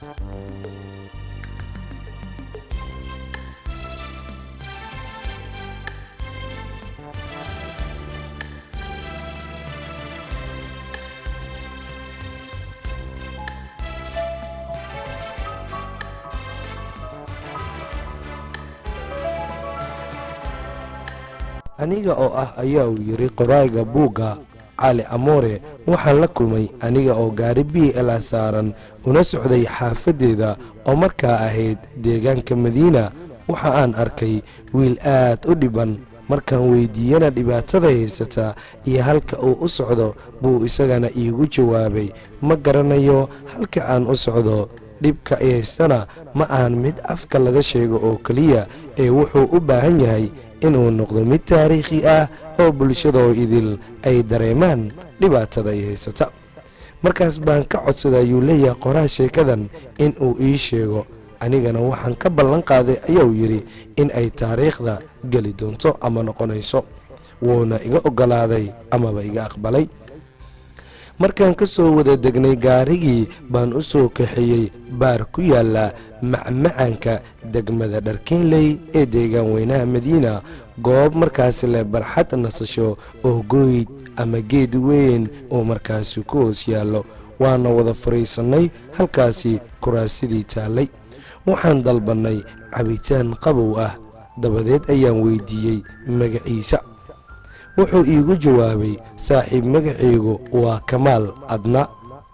aniga oo ah ayaa uu yidhi qoraaga buugga cali amoore waxaan la kulmay aniga oo gaari b l a saaran una socday xaafaddeeda oo markaa ahayd deegaanka madiina waxa aan arkay wiil aad u dhiban markaan weyddiiyana dhibaatada haysata iyo halka uu u socdo buu isagana iigu jawaabay ma garanayo halka aan u socdo dhibka i haystana ma ahan mid afka laga sheego oo keliya ee wuxuu u baahan yahay inuu noqdo mid taariikhi ah oo bulshadoo idil ay dareemaan dhibaatada ay haysata markaas baan ka codsaday ayuu leeyahay qoraha sheekadan in uu ii sheego anigana waxaan ka ballan qaaday ayuu yidhi in ay taariikhda geli doonto ama noqonayso wuuna iga oggolaaday amaba iga aqbalay markaan ka soo wada degnay gaarigii baan u soo kaxeeyey baar ku yaalla macmacaanka degmada dharkiinley ee deegaan weynaha madiina goob markaasi leh barxad nasasho oo gooyd ama geed weyn oo markaasi ku hoos yaallo waana wada fadhiisannay halkaasi kuraasidii taallay waxaan dalbannay cabitaan qabow ah dabadeed ayaan weyddiiyey magaciisa wuxuu iigu jawaabay saaxiib magacaygu waa kamaal adna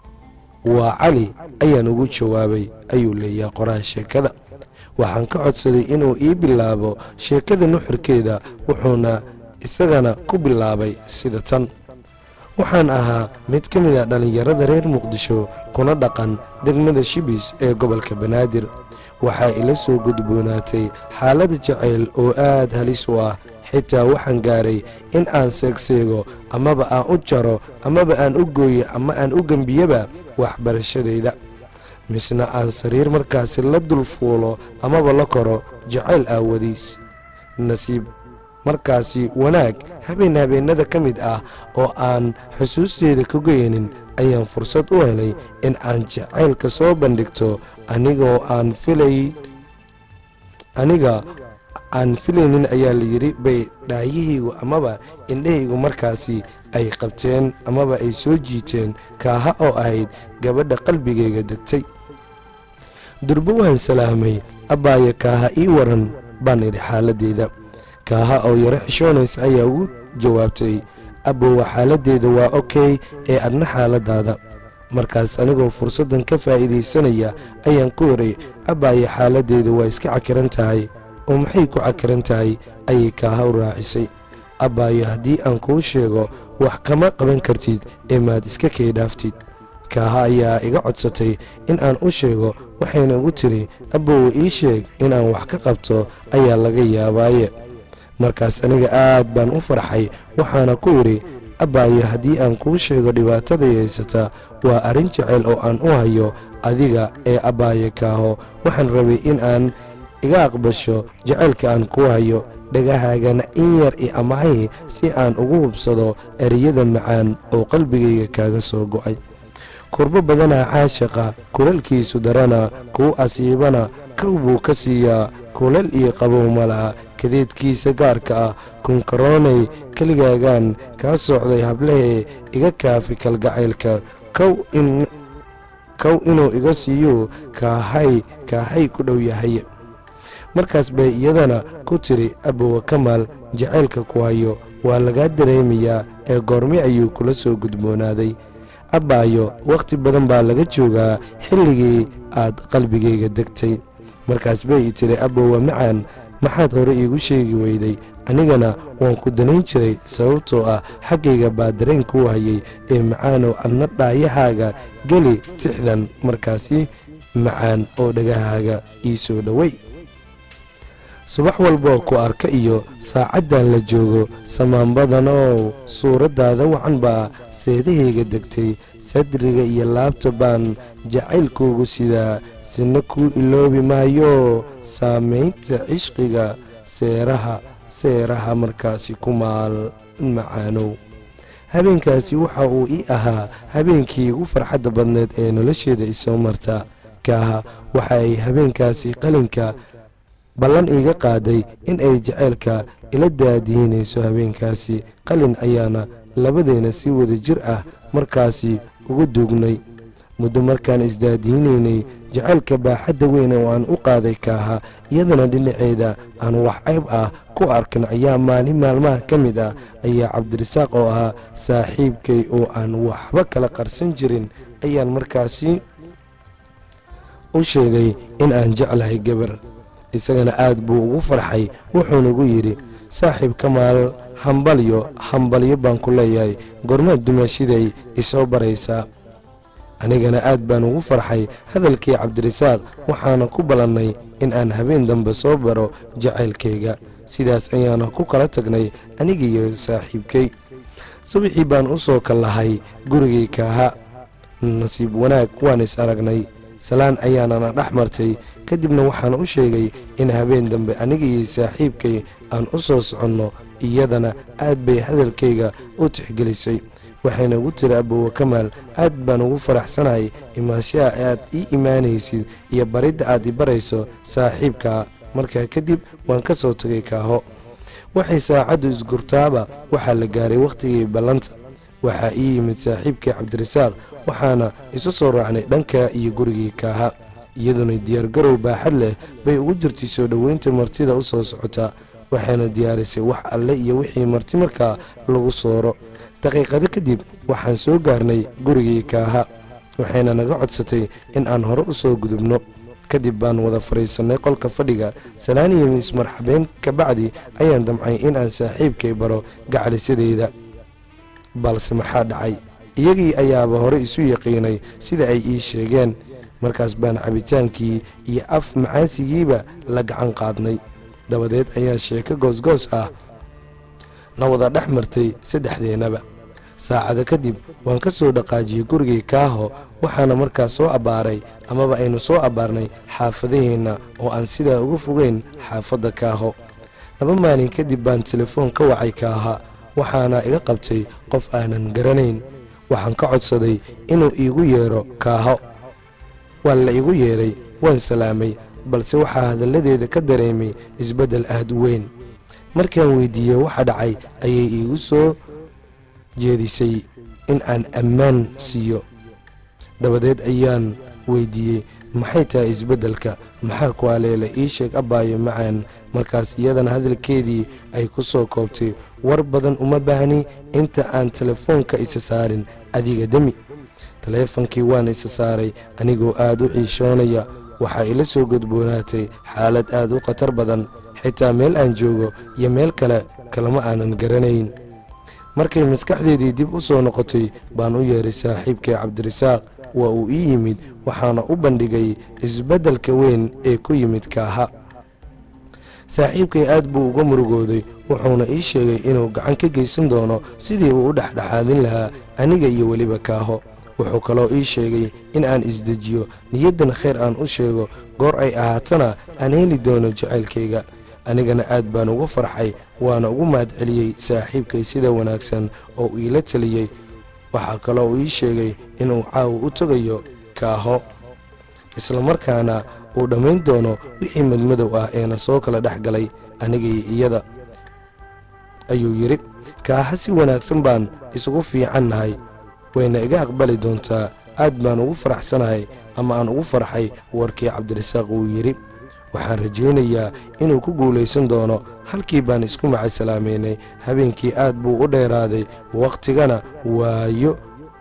waa cali ayaan ugu jawaabay ayuu leeyahay qoraha sheekada waxaan ka codsaday inuu ii bilaabo sheekada nuxurkeeda wuxuuna isagana ku bilaabay sida tan waxaan ahaa mid ka mid a dhallinyarada reer muqdisho kuna dhaqan degmada shibis ee gobolka banaadir waxaa ila soo gudboonaatay xaalada jacayl oo aad halis u ah xitaa waxaan gaaray in aan seegseego amaba aan u jaro amaba aan u gooyo ama aan u gembiyaba waxbarashadayda misna aan sariir markaasi la dul fuulo amaba la koro jacayl aawadiis nasiib markaasi wanaag habeen habeennada ka mid ah oo aan xusuusteeda ka goynin ayaan fursad u helay in aan jacaylka soo bandhigto anigoo aan filay aniga aan filaynin ayaa layidhi bay dhaayahaygu amaba indhahaygu markaasi ay qabteen amaba ay soo jiiteen kaaha oo ahayd gabadha qalbigayga degtay durbo waan salaamay abbaaya kaaha ii waran baan idhi xaaladdeeda kaaha oo yaro xishoonaysa ayaa ugu jawaabtay abbowa xaaladdeeda waa okey ee adna xaaladdaada markaas anigoo fursaddan ka faa'iidaysanaya ayaan ku idhay abbaaya xaaladdeeda waa iska cakiran tahay oo maxay ku cakiran tahay ayay kaaha u raacisay abbaayo haddii aan kuu sheego wax kama qaban kartid ee maad iska kay dhaaftid kaaha ayaa iga codsatay in aan u sheego waxayna ugu tidhi abbowa ii sheeg inaan wax ka qabto ayaa laga yaabaaye markaas aniga aad baan u farxay waxaana ku idhi abbaayo haddii aan kuu sheego dhibaataday haysata waa arrin jecel oo aan u hayo adiga ee abbaaye kaaho waxaan rabay in aan iga aqbasho jacaylka aan kuu hayo dhagahaagana in yar i amahay si aan ugu hubsado ereyada macaan oo qalbigayga kaaga soo go'ay kurbo badanaa caashaqa kulalkiisu darana kuu asiibana kow buu ka siiyaa kulal iyo qabow malaha kadeedkiisa gaarka ah kunkaroonay keligaagaan kaa socday hablahee iga kaafi kalgacaylka kow inuu iga siiyo kaahay kaahay ku dhow yahay markaas bay iyadana ku tidhi abbowa kamaal jacaylka ku hayo waa lagaa dareemayaa ee goorme ayuu kula soo gudboonaaday abbaayo wakhti badan baa laga joogaa xilligii aad qalbigayga degtay markaas bay i tidhi abbowa macaan maxaad hore iigu sheegi weyday anigana waan ku danayn jiray sababtoo ah xaggayga baa dareen kuu hayay ee macaanow adna dhaayahaaga geli tixdan markaasi macaan oo dhagahaaga ii soo dhoway subax walboo ku arka iyo saacaddan la joogo samaanbadanow suuraddaada wacan baa seedahayga degtay sadriga iyo laabta baan jacaylkuugu sidaa sina kuu iloobi maayo saamaynta cishqiga seeraha seeraha markaasi ku maal macaanow habeenkaasi waxa uu ii ahaa habeenkii ugu farxadda badneed ee nolosheeda isoo marta kaaha waxa ay habeenkaasi qalinka ballan iiga qaaday in ay jaceylka ila daadiinayso habeenkaasi qalin ayaana labadeena si wada jir ah markaasi ugu duugnay muddo markaan isdaadiinaynay jacaylka baaxadda weyn oo aan u qaaday kaaha iyadana dhinaceeda aan wax cayb ah ku arkan ayaa maalin maalmaha ka mid ah ayaa cabdirasaaq oo ahaa saaxiibkay oo aan waxba kala qarsan jirin ayaan markaasi u sheegay in aan jeclahay gabar isagana aad buu ugu farxay wuxuuna igu yidhi saaxiib kamaal hambalyo hambalyo baan ku leeyahay gormaad dumaashiday isoo baraysaa anigana aad baan ugu farxay hadalkii cabdirasaaq waxaana ku ballannay in aan habeen dambe soo baro jacaylkayga sidaas ayaana ku kala tagnay anigiiyo saaxiibkay subaxii baan u soo kallahay gurigay kaaha nasiib wanaag waan is aragnay salaan ayaanana dhex martay kadibna waxaan u sheegay in habeen dambe anigiiyo saaxiibkay aan u soo soconno iyadana aad bay hadalkayga u tixgelisay waxayna ugu tiri abowa kamaal aad baan ugu faraxsanahay imaanshaha aad ii imaanaysid iyo baridda aad i barayso saaxiibkaa markaa kadib waan ka soo tegay kaaho waxay saacaddu isgurtaaba waxaa la gaaray wakhtigii ballanta waxaa ii yimid saaxiibkii cabdirasaaq waxaana isu soo raacnay dhanka iyo gurigii kaaha iyaduna diyaargarow baaxad leh bay ugu jirtay soo dhoweynta martida u soo socotaa waxayna diyaarisay wax alle iyo wixii marti markaa lagu sooro daqiiqado kadib waxaan soo gaarnay gurigii kaaha waxayna naga codsatay in aan hore u soo gudubno kadib baan wada fadhiisannay qolka fadhiga salaaniyo ismarxabeen kabacdi ayaan damcay in aan saaxiibkay baro gacalisadeyda balse maxaa dhacay iyagii ayaaba hore isu yaqiinay sida ay ii sheegeen markaas baan cabitaankii iyo af macaasigiiba la gacan qaadnay dabadeed ayaa sheeko goosgoos ah na wada dhex martay saddexdeennaba saacado kadib waan ka soo dhaqaajiyey gurigii kaaho waxaana markaas soo abbaaray amaba aynu soo abbaarnay xaafadaheenna oo aan sidaa uga fogeyn xaafadda kaaho laba maalin kadib baan telefoon ka wacay kaaha waxaana iga qabtay qof aanan garanayn waxaan ka codsaday inuu iigu yeedho kaaho waa la igu yeedhay waan salaamay balse waxaa hadalladeeda ka dareemay isbeddel aad u weyn markaan weyddiiyey waxa dhacay ayay iigu soo jeedisay in aan ammaan siiyo dabadeed ayaan weyddiiyey maxay tahay isbeddelka maxaa ku aleela ii sheeg abbaayo macaan markaas iyadana hadalkeedii ay ku soo koobtay war badan uma baahni inta aan telefoonka isa saarin adiga demi taleefankii waan isa saaray anigoo aad u ciishoonaya waxaa ila soo gudboonaatay xaalad aad u khatar badan xitaa meel aan joogo iyo meel kale kalama aanan garanayn markay maskaxdeedii dib u soo noqotay baan u yeedhay saaxiibkay cabdirasaaq waa uu ii yimid waxaana u bandhigay isbeddelka weyn ee ku yimid kaaha saaxiibkay aad buu uga murugooday wuxuuna ii sheegay inuu gacan ka geysan doono sidii uu u dhexdhexaadin lahaa aniga iyo weliba kaaho wuxuu kaloo ii sheegay in aan isdejiyo niyaddan khayr aan u sheego goor ay ahaatana aan heli doono jacaylkayga anigana aad baan ugu farxay waana ugu mahadceliyey saaxiibkay sida wanaagsan oo iila teliyey waxaa kaloo uu ii sheegay inuu caawa u tegayo kaaho islamarkaana uu dhammayn doono wixii madmadow ah eena soo kala dhex galay anigii iyada ayuu yidhi kaaha si wanaagsan baan isugu fiican nahay wayna iga aqbali doontaa aad baan ugu faraxsanahay ama aan ugu farxay warkii cabdirasaaq uu yidhi waxaan rajaynayaa inuu ku guulaysan doono halkii baan isku macasalaameynay habeenkii aad buu u dheeraaday wakhtigana waayo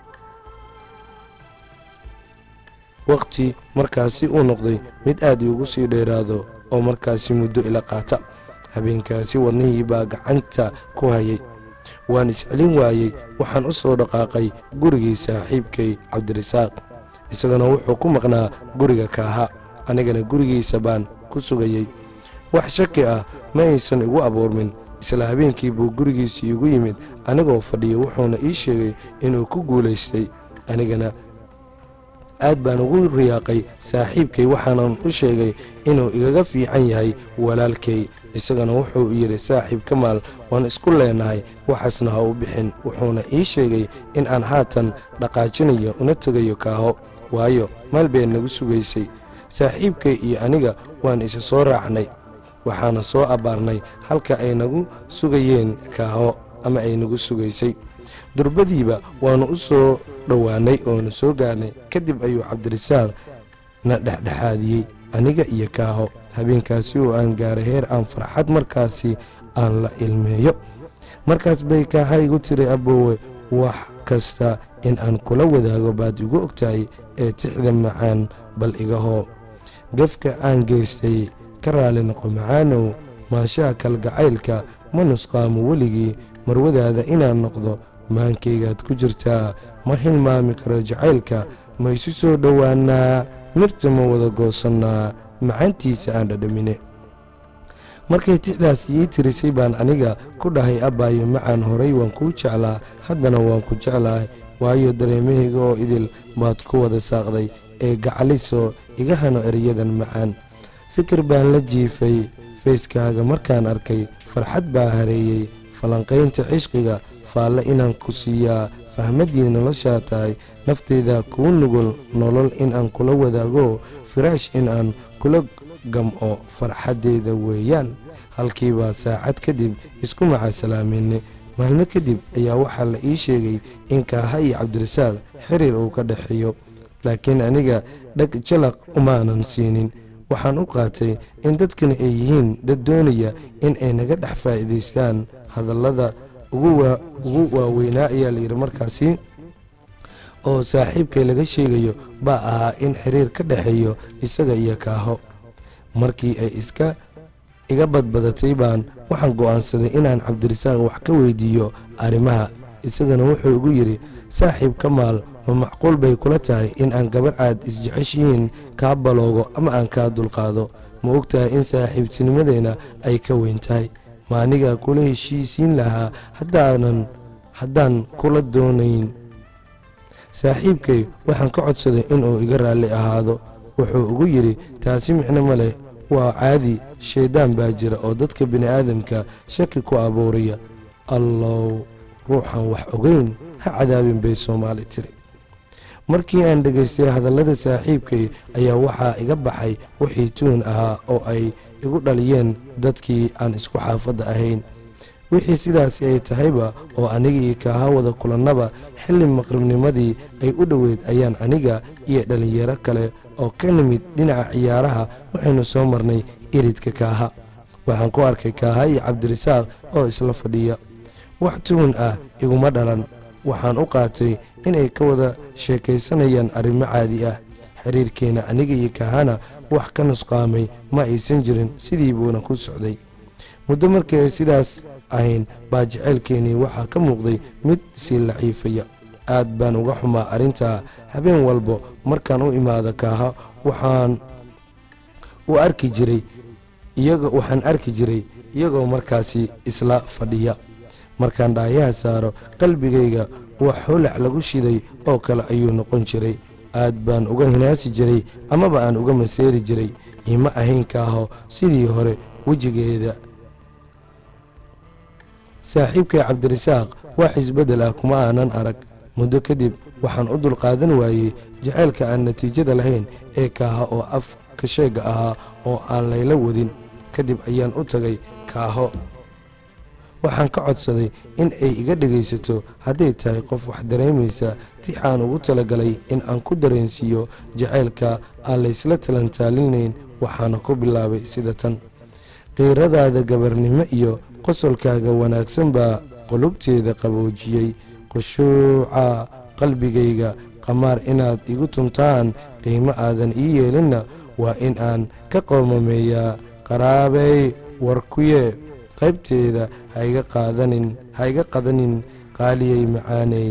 wakhti markaasi uu noqday mid aad iugu sii dheeraado oo markaasi muddo ila qaata habeenkaasi wadnihii baa gacanta ku hayay waan iscelin waayey waxaan u soo dhaqaaqay gurigii saaxiibkay cabdirasaaq isagana wuxuu ku maqnaa guriga kaaha anigana gurigiisa baan ku sugayey wax shaki ah ma aysan igu abuurmin isla habeenkii buu gurigiisii igu yimid anigoo fadhiya wuxuuna ii sheegay inuu ku guulaystay anigana aad baan ugu riyaaqay saaxiibkay waxaanan u sheegay inuu igaga fiican yahay walaalkay isagana wuxuu yidhi saaxiib kamaal waan isku leenahay waxaasna ha u bixin wuxuuna ii sheegay in aan haatan dhaqaajinayo una tegayo kaaho waayo meel bay nagu sugaysay saaxiibkay iyo aniga waan isa soo raacnay waxaana soo abbaarnay halka ay nagu sugayeen kaaho ama ay nagu sugaysay durbadiiba waannu u soo dhowaannay oonu soo gaarnay kadib ayuu cabdirasaaq na dhexdhexaadiyey aniga iyo kaaho habeenkaasi oo aan gaaray heer aan farxad markaasi aan la ilmeeyo markaas bay kaaha igu tiri aboowe wax kasta in aan kula wadaago baad igu ogtahay ee tixda macaan bal igahoo gefka aan geystay ka raali noqo macaanow maashaha kalgacaylka ma nusqaamo weligii marwadaada inaan noqdo maankaygaad ku jirtaa ma hilmaami karo jacaylka ma isu soo dhowaannaa mirta ma wada goosannaa macaantiisa aan dhadhamine markay tixdaas ii tirisay baan aniga ku dhahay abbaayo macaan horay waan kuu jeclaa haddana waan ku jeclahay waayo dareemahayga oo idil baad ku wada saaqday ee gacalisoo iga hano erayadan macaan fikir baan la jiifay fayskaaga markaan arkay farxad baa hareeyey falanqaynta cishqiga faalle inaan ku siiyaa fahmaddii noloshaa tahay nafteyda kuu nugul nolol in aan kula wadaago firaash in aan kula gam'o farxaddeeda weeyaan halkiibaa saacad kadib isku macasalaameynay maalmo kadib ayaa waxaa la ii sheegay in kaaha iyo cabdirasaaq xiriir uu ka dhexeeyo laakiin aniga dhag jalaq umaanan siinin waxaan u qaatay in dadkani ay yihiin dad doonaya in ay naga dhex faa'iidaystaan hadallada ugu waaweynaa ayaa layidhi markaasi oo saaxiibkay laga sheegayo baa ahaa in xiriir ka dhexeeyo isaga iyo kaaho markii ay iska iga badbadatay baan waxaan go'aansaday inaan cabdirasaaq wax ka weydiiyo arrimaha isagana wuxuu igu yidhi saaxiib ka maal ma macquul bay kula tahay in aan gabar aad isjeceshihiin kaa baloogo ama aan kaa dulqaado ma og tahay in saaxiibtinimadeenna ay ka weyn tahay ma anigaa kula heshiisiin lahaa haddaanan haddaan kula doonayn saaxiibkay waxaan ka codsaday inuu iga raalli ahaado wuxuu ugu yidhi taasi micno ma leh waa caadi shayddaan baa jira oo dadka bini'aadamka shaki ku abuuraya allow ruuxan wax ogeyn ha cadaabin bay soomaali tiri markii aan dhegaystay hadallada saaxiibkay ayaa waxaa iga baxay wixii tuun ahaa oo ay igu dhaliyeen dadkii aan isku xaafadda ahayn wixii sidaasi ay tahayba oo anigii kaaha wada kulannaba xilli maqribnimadii ay u dhoweyd ayaan aniga iyo dhallinyaro kale oo ka nimid dhinaca ciyaaraha waxaynu soo marnay iridka kaaha waxaan ku arkay kaaha iyo cabdirasaaq oo isla fadhiya wax tuhun ah iguma dhalan waxaan u qaatay inay ka wada sheekaysanayaan arrimo caadi ah xiriirkeenna aniga iyo kaahana wax ka nusqaamay ma aysan jirin sidii buuna ku socday muddo markii ay sidaas ahayn baa jaceylkeennii waxaa ka muuqday mid sii laciifaya aad baan uga xumaa arrintaa habeen walbo markaan u imaado kaaha waxaan u arki jiray iyaga waxaan arki jiray iyagoo markaasi isla fadhiya markaan dhaayaha saaro qalbigayga wax holac lagu shiday oo kale ayuu noqon jiray aad baan uga hinaasi jiray amaba aan uga maseeri jiray ima ahayn kaaho sidii hore wejigeeda saaxiibkay cabdirasaaq wax isbeddel ah kuma aanan arag muddo kadib waxaan u dulqaadan waayey jacaylka aan natiijada lahayn ee kaaho oo af ka sheega ahaa oo aan layla wadin kadib ayaan u tagay kaaho waxaan ka codsaday in ay iga dhegaysato hadday tahay qof wax dareemaysa tix aan ugu talagalay in aan ku dareensiiyo jacaylka aan laysla talantaalinayn waxaana ku bilaabay sida tan qiiradaada gabarnimo iyo qosolkaaga wanaagsan baa qulubteeda qaboojiyey khushuuca qalbigayga qamaar inaad igu tuntaan qiimo aadan ii yeelinna waa in aan ka qoomameeyaa qaraabey warkuye qaybteeda haiga qaadanin ha iga qadanin qaaliyay macaaney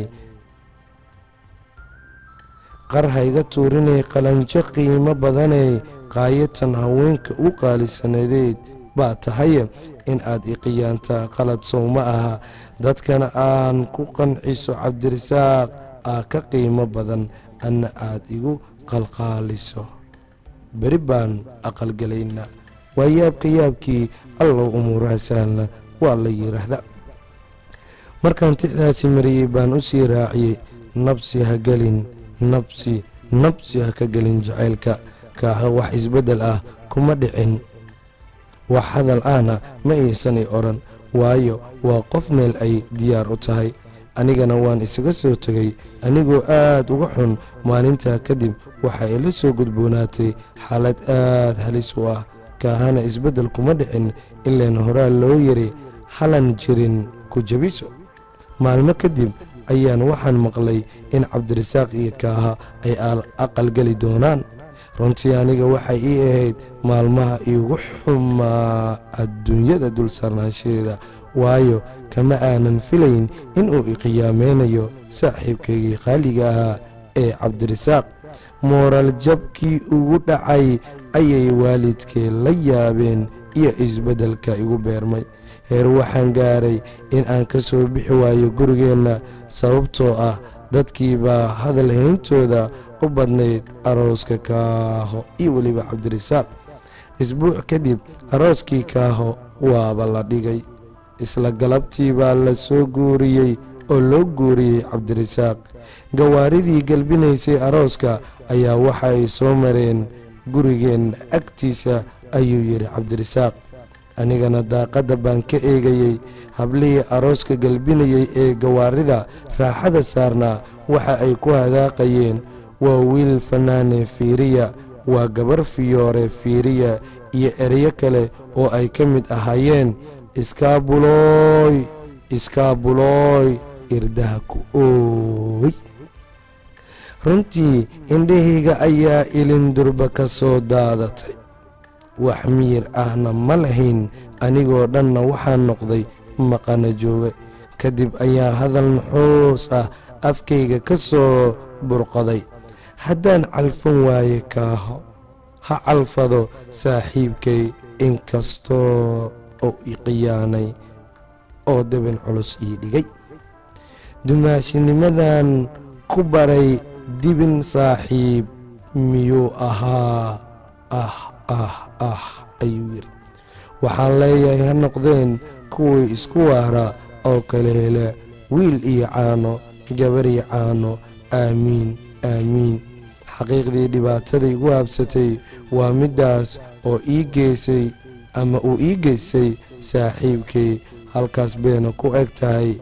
qar hayga tuurinay qalanjo qiimo badanay qaayatan haweenka u qaalisanadeed baa tahaye in aad iqiyaantaa qalad sow ma aha dadkana aan ku qanciso cabdirasaaq aa ka qiimo badan anna aad igu qalqaaliso beri baan aqalgelaynaa waa yaabka yaabkii allow umuuraha sahla waa la yidhaahda markaan tixdaasi mariyey baan u sii raaciyey nabsi ha gelin nabsi nabsi ha ka gelin jacaylka kaaha wax isbeddel ah kuma dhicin wax hadal ahna ma aysanay odhan waayo waa qof meel ay diyaar u tahay anigana waan isaga soo tegay anigoo aad uga xun maalintaa kadib waxa ila soo gudboonaatay xaalad aad halis u ah kaahana isbeddel kuma dhicin ilaan horaa loo yiri halan jirin ku jabiso maalmo kadib ayaan waxaan maqlay in cabdirasaaq iyo kaaha ay aqalgeli doonaan runtii aniga waxay ii ahayd maalmaha iigu xumaa adduunyada dul sarnaanshadeeda waayo kama aanan filayn inuu iqiyaameynayo saaxiibkaygii qaaliga ahaa ee cabdirasaaq mooral jabkii ugu dhacay ayay waalidkee la yaabeen iyo isbeddelka igu beermay heer waxaan gaaray in aan ka soo bixi waayo gurigeenna sababtoo ah dadkii baa hadal hayntooda u badnayd arooska kaaho iyo weliba cabdirasaaq isbuuc kadib arooskii kaaho waaba la dhigay isla galabtii baa la soo guuriyey oo loo guuriyey cabdirasaaq gawaaridii galbinaysay arooska ayaa waxa ay soo mareen gurigeenna agtiisa ayuu yidhi cabdirasaaq anigana daaqadda baan ka eegayey hablihii arooska galbinayey ee gawaarida raaxada saarnaa waxa ay ku hadaaqayeen waa wiil fanaane fiiriya waa gabar fiyoore fiiriya iyo ereyo kale oo ay ka mid ahaayeen iskaabulooy iskaabulooy irdaha ku ooy runtii indhahayga ayaa ilindurba ka soo daadatay wax miyir ahna ma lahayn anigoo dhanna waxaan noqday maqana jooga kadib ayaa hadal naxoos ah afkayga ka soo burqaday haddaan calfan waaye kaaho ha calfado saaxiibkay inkastoo oo i khiyaanay oo deben culus ii dhigay dumaashinimadan ku baray dibin saaxiib miyuu ahaa ah ah ah ayuu yidhi waxaan leeyahay ha noqdeen kuwii isku waara oo kala hela wiil iyo caano gabar iyo caano aamiin aamiin xaqiiqdii dhibaatada igu habsatay waa middaas oo ii geysay ama uu ii geystay saaxiibkay halkaas bayna ku eg tahay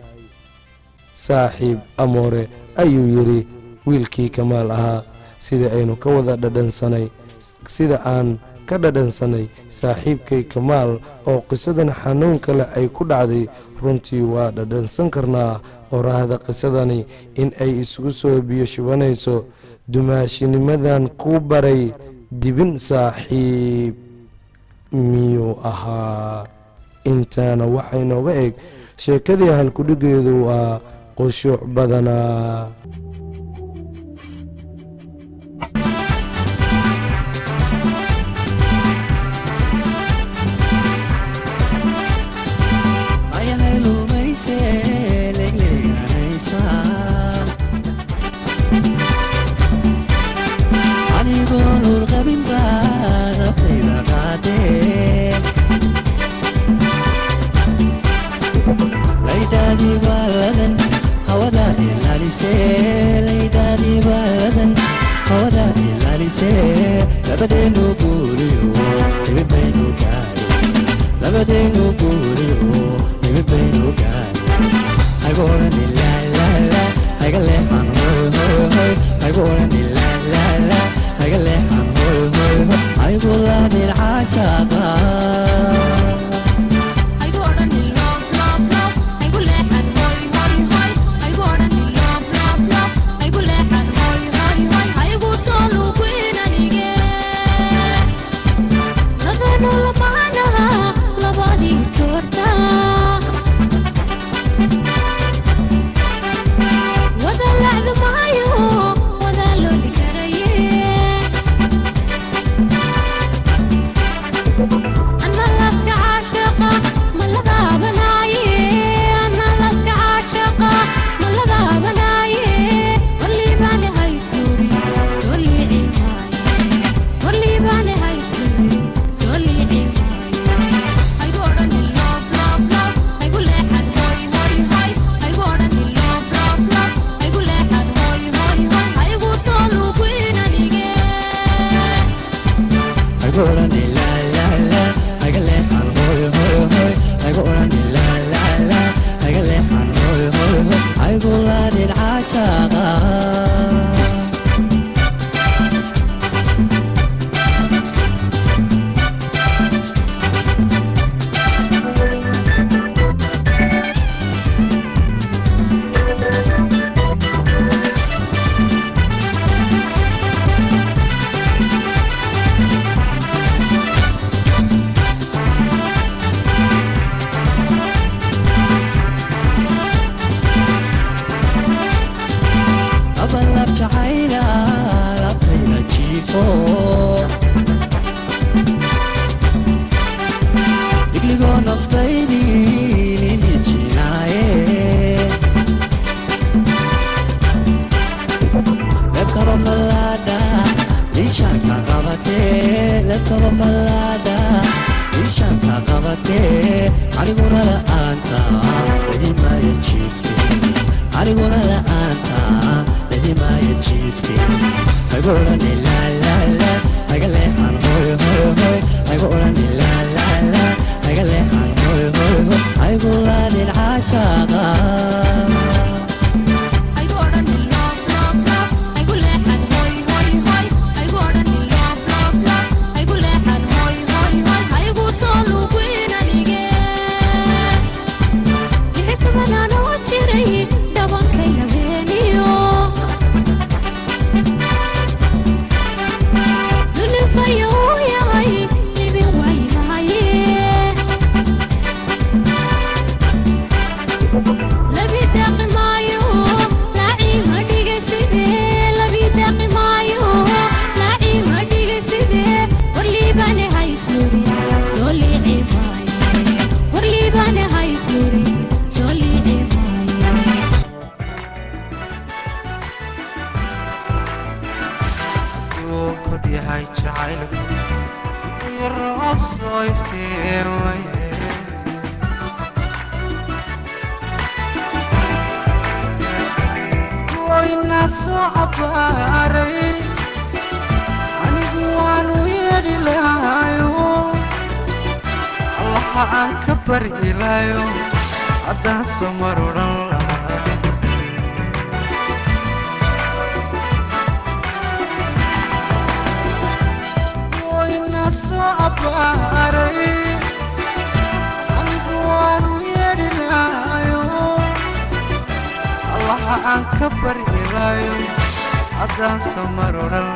saaxiib amoore ayuu yidhi wiilkii kamaal ahaa sida aynu ka wada dhadhansanay sida aan ka dhadhansanay saaxiibkay kamaal oo qisadan xanuunka leh ay ku dhacday runtii waa dhadhansan karnaa oraahda qisadani in ay isugu soo biyo shubanayso dumaashinimadan ku baray dibin saaxiib miyuu ahaa intaana waxay nooga eg sheekadii halkudhigeedu waa qushuuc badanaa Wada lacdo maayo, wada loo kaba ballaada ishaanka qabatee aniguna la'aanta cidimaya jiifte aniguna la'aanta cidimaya jiifte haygu odhani laalala hayga leexan hoy hoy hoy haygu odhani laalala hayga leexan hoy hoy hoy haygu laanin caashaaqa anigu waanu yeedhi lahayo allaha aan ka baryilayo haddaan soo mar odhan lahaa wayna soo abbaaray anigu waanu yeedhi lahayo allaha aan ka baryilayo haddaan soo mar odhan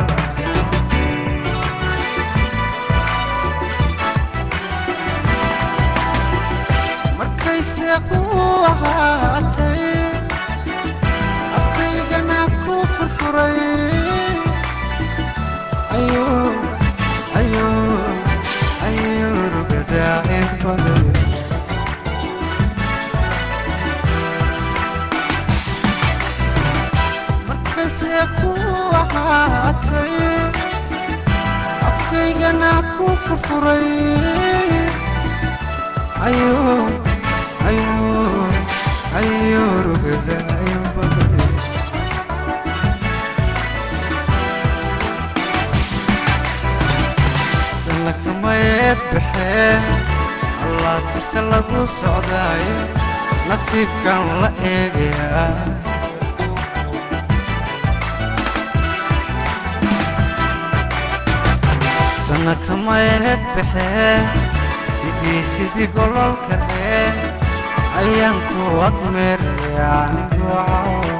markayse kuu ahaatay afkaygana ku furfuray ayuu rugadaacin baday markayse kuu ahaatay afkaygana ku furfuray ayuu ayuu ayuu rugadaacin baday dalakamayeed baxee allaatise lagu socdaayo nasiibkan la eegayaa dalakamayeed baxee sidii sidii gololka ee ayaan ku admeeraya anigoo cawo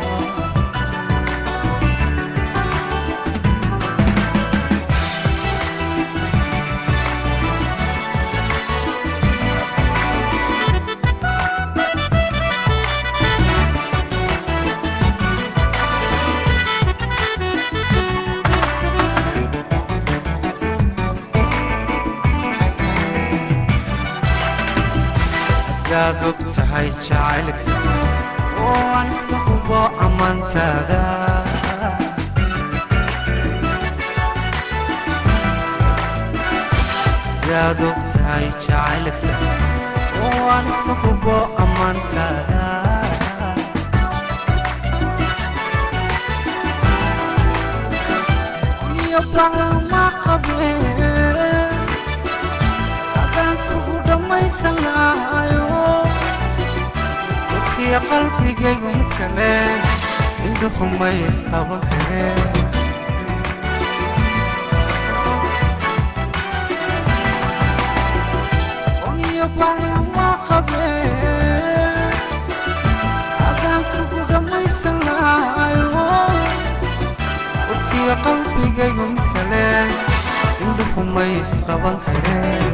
hadaad og tahay jacaylka oo aan iska hubo ammaantaada hadaad og tahay jacaylka oo aan iska hubo ammaantaada iyo baclama qabeen adaan kugu dhammaysan lahayo dadkii qalbigaygu mid kale indhuhumay qaban kareen oniyo baclama qabeen adaan kugu dhammaysan lahayo dadkii qalbigaygu mid kale indhuhumay qaban kareen